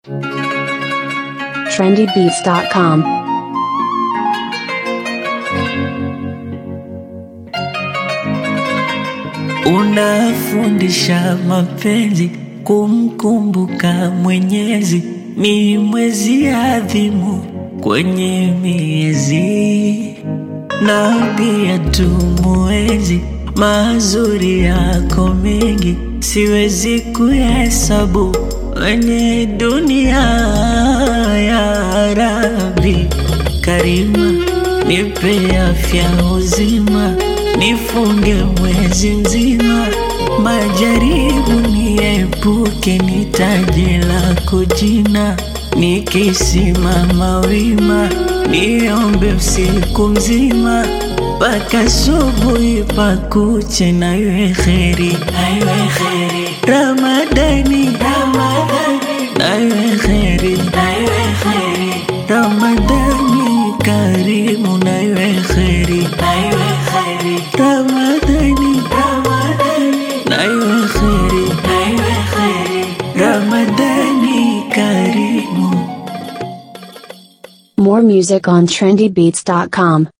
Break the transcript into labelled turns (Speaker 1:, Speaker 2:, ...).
Speaker 1: trendybeats.com.
Speaker 2: Unafundisha mapenzi kumkumbuka Mwenyezi, ni mwezi adhimu kwenye miezi, na pia tumuenzi mazuri yako mengi, siwezi kuhesabu kwenye dunia. Ya Rabbi Karima, nipe afya uzima, nifunge mwezi mzima, majaribu niepuke, ni taji lako jina, nikisimama wima, niombe usiku mzima mpaka asubuhi pakuche, na iwe kheri, na iwe kheri Ramadani, Ramadani, na iwe kheri, na iwe kheri Ramadani karimu, na iwe kheri, na iwe kheri Ramadani, Ramadani, na iwe kheri, na iwe kheri Ramadani karimu.
Speaker 1: More music on trendybeats.com.